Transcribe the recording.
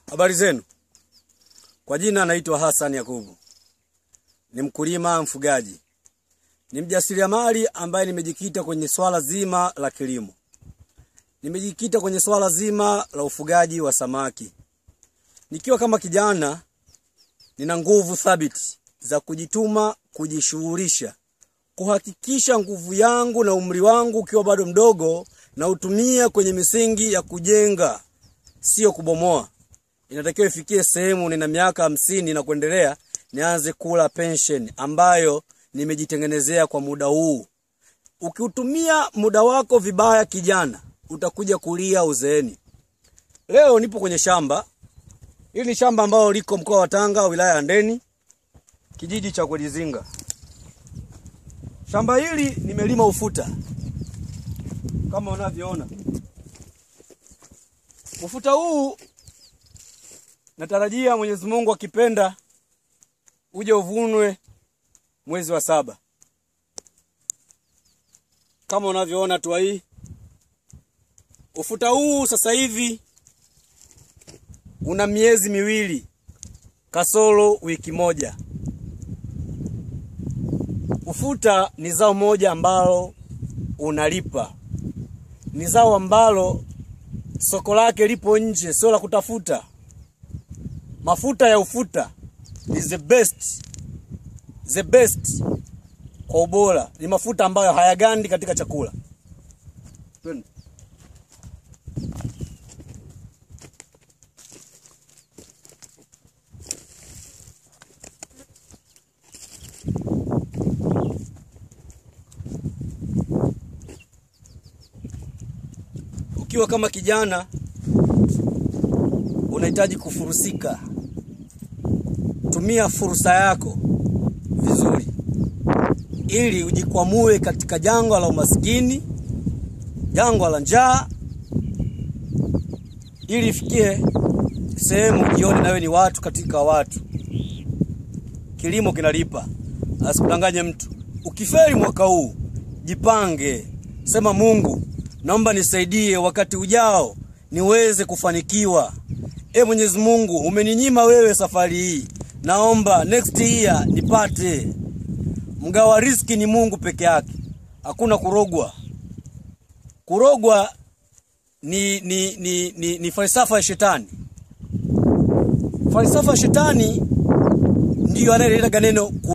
Habari zenu. Kwa jina naitwa Hassan Yakubu. Ni mkulima mfugaji. Ni mjasiriamali ambaye nimejikita kwenye swala zima la kilimo. Nimejikita kwenye swala zima la ufugaji wa samaki. Nikiwa kama kijana nina nguvu thabiti za kujituma, kujishughulisha, kuhakikisha nguvu yangu na umri wangu ukiwa bado mdogo na utumia kwenye misingi ya kujenga, sio kubomoa. Inatakiwa ifikie sehemu nina miaka hamsini na kuendelea nianze kula pension ambayo nimejitengenezea kwa muda huu. Ukiutumia muda wako vibaya, kijana, utakuja kulia uzeeni. Leo nipo kwenye shamba hili, ni shamba ambalo liko mkoa wa Tanga, wilaya ya Ndeni, kijiji cha Kwelizinga. Shamba hili nimelima ufuta kama unavyoona. Ufuta huu natarajia Mwenyezi Mungu akipenda uje uvunwe mwezi wa saba. Kama unavyoona hatua hii, ufuta huu sasa hivi una miezi miwili kasoro wiki moja. Ufuta ni zao moja ambalo unalipa, ni zao ambalo soko lake lipo nje, sio la kutafuta. Mafuta ya ufuta is the best, the best kwa ubora. Ni mafuta ambayo hayagandi katika chakula. Twende. Ukiwa kama kijana unahitaji kufurusika, tumia fursa yako vizuri, ili ujikwamue katika jangwa la umaskini, jangwa la njaa, ili ifikie sehemu jione nawe ni watu katika watu. Kilimo kinalipa, asikudanganye mtu. Ukifeli mwaka huu, jipange, sema Mungu, naomba nisaidie wakati ujao niweze kufanikiwa. E Mwenyezi Mungu, umeninyima wewe safari hii, naomba next year nipate. Mgawa riski ni Mungu peke yake, hakuna kurogwa. Kurogwa ni, ni, ni, ni, ni falsafa ya shetani. Falsafa ya shetani ndiyo anayeleta neno